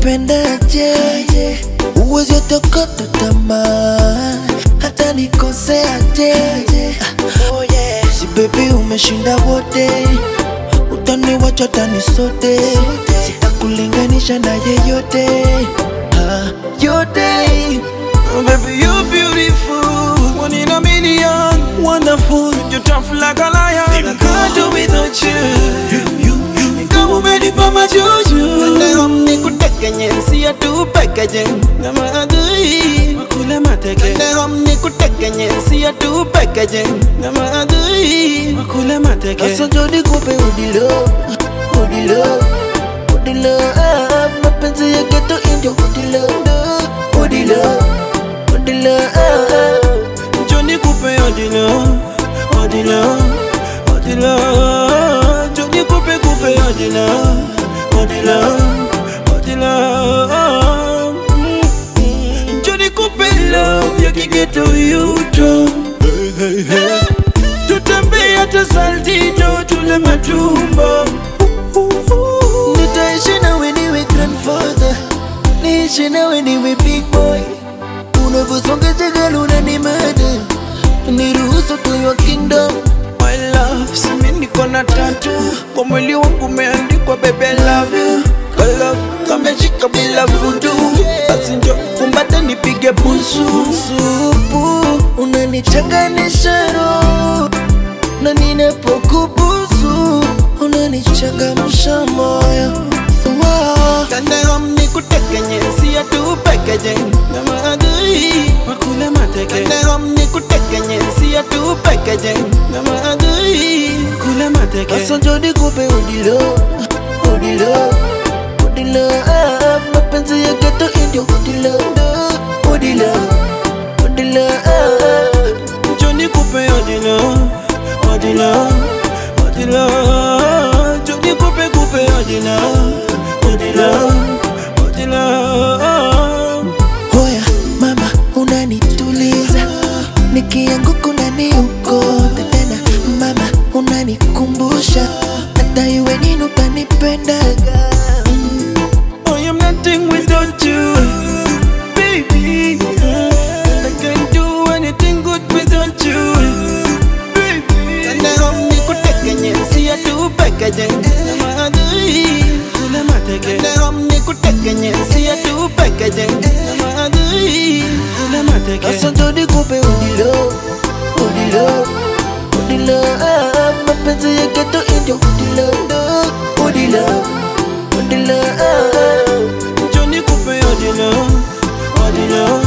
utanipendaje? Uwezi otokota tamaa hata nikoseaje? Oh yeah. Si baby umeshinda wote, utaniwacha tani sote, sitakulinganisha na yeyote ah, yote. Oh, baby, you're beautiful. One in a million. Wonderful. You're tough like a lion. I can't do without you. Kama umenipa majuju. Leo nikutekenye, siya tu pekeje na maadui. Makule mateke. Leo nikutekenye, siya tu pekeje na maadui. Makule mateke. Sasa jodi kupe udilo, udilo, udilo ah, mapenzi ya geto indio udilo, udilo, udilo ah, Johnny Coupe odilo. Odilo. Odilo. Johnny Coupe Coupe odilo. Odilo. Odilo. Mm. Johnny Coupe love you can get to you too. Tutembea hata saltito tule matumbo. Nitaishi nawe niwe grandfather, niishi nawe niwe big boy. Unavyosonga jagala unanimada, niruhusu to your kingdom. My love, simi niko na tatu kwa mwili wangu umeandikwa baby I love you. Kwa love kameshika bila vudu, basi njo kumbate nipige busu. Supu unanichanganisha roho, na ninapokubusu unanichangamsha moyo. Wow. Kandego nikutekenye, siya tu pekeje na maadui. Makule mateke. Kandego nikutekenye, siya tu pekeje na maadui. Kule mateke. Sasa jodi kupe udilo, udilo, udilo ah, mapenzi ya geto indio udilo, udilo, udilo ah. Johnny Coupe odilo, odilo, odilo. Johnny Coupe Coupe odilo, odilo, odilo. Hoya mama, unanituliza nikianguka unaniokota tena mama, unanikumbusha hata iwe nini utanipendaga I am nothing without you, baby. And I can't do anything good without you, baby. Kandego nikutekenye, siya tu pekeje na maadui. Kule mateke, Kandego nikutekenye, siya tu pekeje na maadui. kule mateke. Sasa jodi kupe udilo, udilo, udilo ah, mapenzi ya geto indio udilo, udilo, udilo ah. Johnny Coupe odilo, odilo,